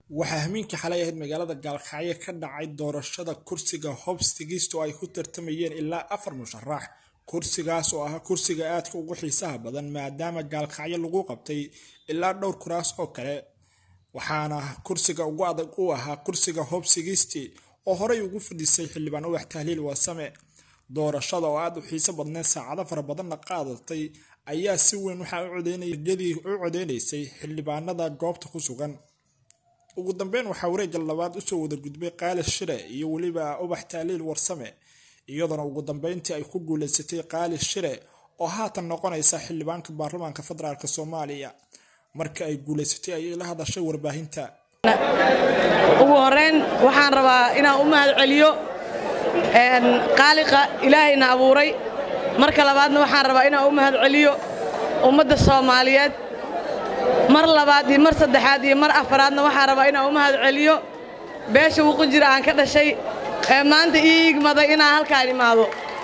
waxaa hamiinkii xalay ahayd magaalada gaalkacyo ka dhacay doorashada kursiga hobs tigisto ay ku tartamayeen ilaa afar musharax kursigaas oo ahaa kursiga aadka ugu xiisaha badan maadaama gaalkacyo lagu qabtay ilaa dhowr kuraas oo kale waxaana kursiga ugu adag u ahaa kursiga hobs tigisti oo horey ugu fadhiisay xildhibaan ubax tahliil waasame doorashada oo aada u xiiso badneed saacado fara badanna qaadatay ayaa si weyn waxaa ucodeynayadii u codeynaysay xildhibaanada goobta ku sugan ugu dambeyn waxaa wareegga labaad usoo wada gudbay qaali shire iyo weliba ubax taaliil warsame iyadoona ugu dambeyntii ay ku guuleysatay qaali shire oo haatan noqonaysa xildhibaanka baarlamaanka federaalk soomaaliya marka ay guuleysatay ayay la hadashay warbaahinta ugu horeyn waxaan rabaa inaan u mahad celiyo qaaliqa ilaahayna abuuray marka labaadna waxaan rabaa inaan u mahad celiyo ummadda soomaaliyeed mar labaad iyo mar saddexaad iyo mar afaraadna waxaan rabaa inaan u mahad celiyo beesha wuqu jira aan ka dhashay ee maanta ii igmaday inaan halkaan imaado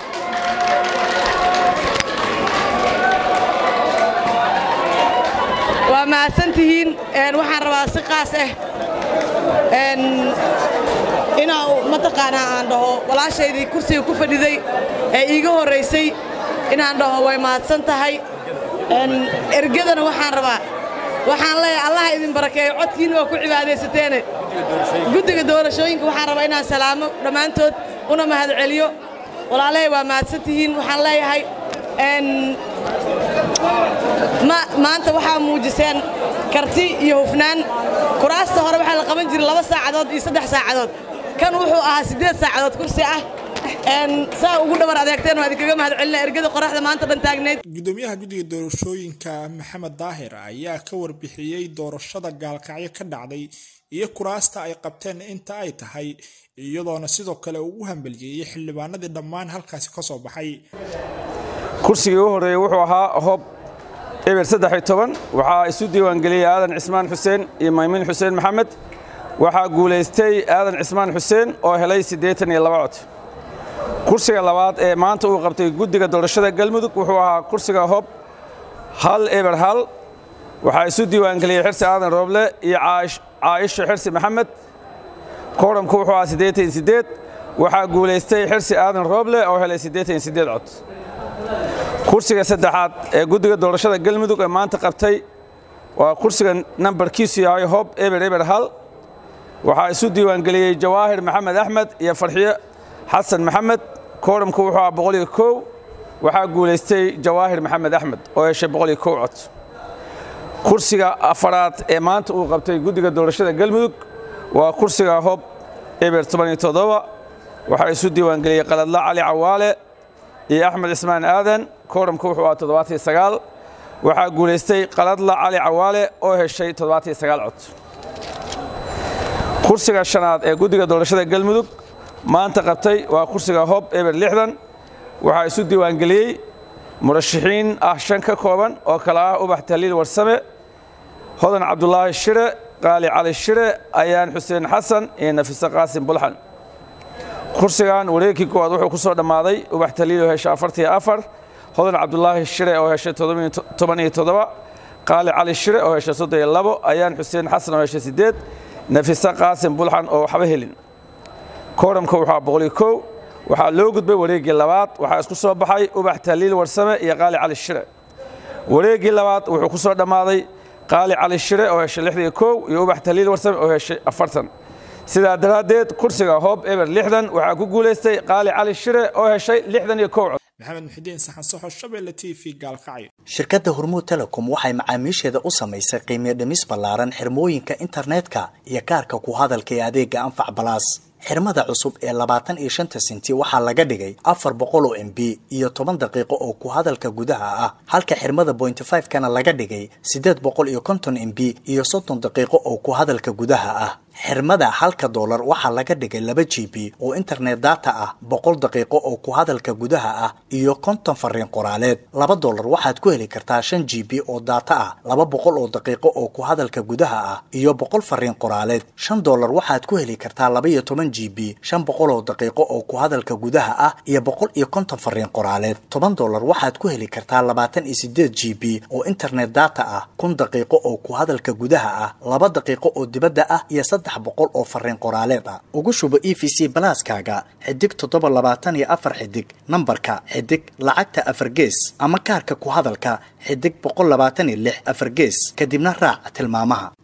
waa mahadsantihiin waxaan rabaa si qaas ah inaa mataqaanaa aan dhaho walaashaydii kursiga ku fadhiday ee iiga horraysay inaan dhaho way mahadsan tahay ergadana waxaan rabaa waxaan leeyahay allaha idin barakeeyo codkiinna waa ku cibaadaysateene guddiga doorashooyinka waxaan rabaa inaan salaamo dhammaantood una mahad celiyo walaalahay waa mahadsantihiin waxaan leeyahay maanta waxaa muujiseen karti iyo hufnaan kuraasta hore waxaa la qaban jiray laba saacadood iyo saddex saacadood kan wuxuu ahaa siddeed saacadood kursi ah saa ugu dhabar adeegteen waa idinkaga mahad celina ergada qoraxda maanta dhan taagnayd gudoomiyaha guddiga doorashooyinka maxamed daahir ayaa ka warbixiyey doorashada gaalkacyo ka dhacday iyo kuraasta ay qabteen inta ay tahay iyadoona sidoo kale ugu hambaliyeeyey xildhibaanadii dhammaan halkaasi ka soo baxay kursigii u horreeyey wuxuu ahaa hob eber saddex iyo toban waxaa isu diiwaangeliyey aadan cismaan xuseen iyo maymiin xuseen maxamed waxaa guulaystay aadan cismaan xuseen oo helay siddeetan iyo laba cod kursiga labaad ee maanta uu qabtay guddiga doorashada galmudug wuxuu ahaa kursiga hob hal eber hal waxaa isu diiwaangeliyey xirsi aadan rooble iyo caaisho xirsi maxamed kooramku wuxuu ahaa siddeetan iyo siddeed waxaa guulaystay xirsi aadan rooble oo helay siddeetan iyo siddeed cod kursiga saddexaad ee guddiga doorashada galmudug ee maanta qabtay waa kursiga nambarkiisu yahay hob eber eber hal waxaa isu diiwaangeliyey jawaahir maxamed axmed iyo farxiyo xasan maxamed kooramku wuxuu ahaa boqol iyo kow waxaa guulaystay jawaahir maxamed axmed oo heshay boqol iyo kow cod kursiga afaraad ee maanta uu qabtay guddiga doorashada galmudug waa kursiga hob eber toban iyo toddoba waxaa isu diiwaangeliyey qaladla cali cawaale iyo axmed cismaan aadan kooramku wuxuu ahaa toddobaatiyo sagaal waxaa guulaystay qaladla cali cawaale oo heshay toddobaatiyo sagaal cod kursiga shanaad ee guddiga doorashada galmudug maanta qabtay waa kursiga hob eber lixdan waxaa isu diiwaangeliyey murashaxiin ah shan ka kooban oo kale ah ubax tahliil warsame hodan cabdulaahi shire qaali cali shire ayaan xuseen xasan iyo nafise qaasim bulxan kursigan wareegkii koowaad wuxuu ku soo dhammaaday ubax tahliil oo heshay afartiyo afar hodan cabdulaahi shire oo heshay toban iyo toddoba qaali cali shire oo heshay soddon iyo labo ayaan xuseen xasan oo heshay siddeed nafise qaasim bulxan oo waxba helin kooramka wuxuu boqol iyo kow waxaa loo gudbay wareeggii labaad waxaa isku soo baxay ubax tahliil warsame iyo qaali cali shire wareeggii labaad wuxuu ku soo dhammaaday qaali cali shire oo heshay lixdan iyo kow iyo ubax tahliil warsame oo heshay afartan sidaa daraaddeed kursiga hoob eber lixdan waxaa ku guulaystay qaali cali shire oo heshay lixdan iyo kow cod maxamed muxidiin saxan soxo shabeelle t v gaalkacyo shirkadda hormuud telecom waxay macaamiisheeda u samaysay qiimiyo dhimis ballaaran xirmooyinka internetka iyo kaarka ku hadalka ee adeega anfac balaas xirmada cusub ee labaatan iyo shanta senti waxaa laga dhigay afar boqol oo m b iyo toban daqiiqo oo ku hadalka gudaha ah halka xirmada bointy five kana laga dhigay siddeed boqol iyo konton m b iyo soddon daqiiqo oo ku hadalka gudaha ah xirmada halka doolar waxaa laga dhigay laba g b oo internet data ah boqol daqiiqo oo ku hadalka gudaha ah iyo konton fariin qoraaleed laba doolar waxaad ku heli kartaa shan g b oo data ah laba boqol oo daqiiqo oo ku hadalka gudaha ah iyo boqol fariin qoraaleed shan doolar waxaad ku heli kartaa laba iyo toban g b shan boqol oo daqiiqo oo ku hadalka gudaha ah iyo boqol iyo konton fariin qoraaleed toban doolar waxaad ku heli kartaa labaatan iyo sideed g b oo internet data ah kun daqiiqo oo ku hadalka gudaha ah laba daqiiqo oo dibadda ah iyo saddex boqol oo fariin qoraaleed ah ugu shubo e v c balaaskaaga xidig toddoba labaatan iyo afar xidig nambarka xidig lacagta afar gees ama kaarka ku hadalka xidig boqol labaatan iyo lix afar gees kadibna raac tilmaamaha